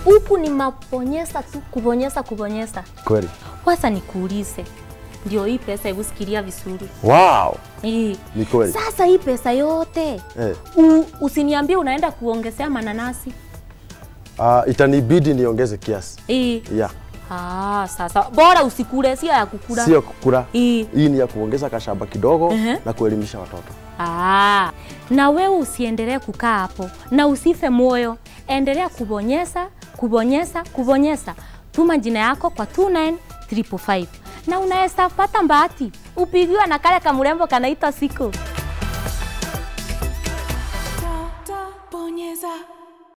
huku ni mabonyeza tu, kubonyeza kubonyeza. Kweli. Kwanza nikuulize, ndio hii pesa, hebu sikilia vizuri Wow. hii. Ni kweli. Sasa hii pesa yote Eh. u, usiniambie unaenda kuongezea mananasi Uh, itanibidi niongeze kiasi. hii. Yeah. Ah, sasa bora usikule, sio ya kukula Sio kukula. hii. Hii ni ya kuongeza kashamba kidogo Ehe. na kuelimisha watoto. Ah, na wewe usiendelee kukaa hapo na usife moyo, endelea kubonyeza kubonyeza kubonyeza. Tuma jina yako kwa 29355 na unaweza pata bahati upigiwa na kale kamrembo kanaitwa Siko.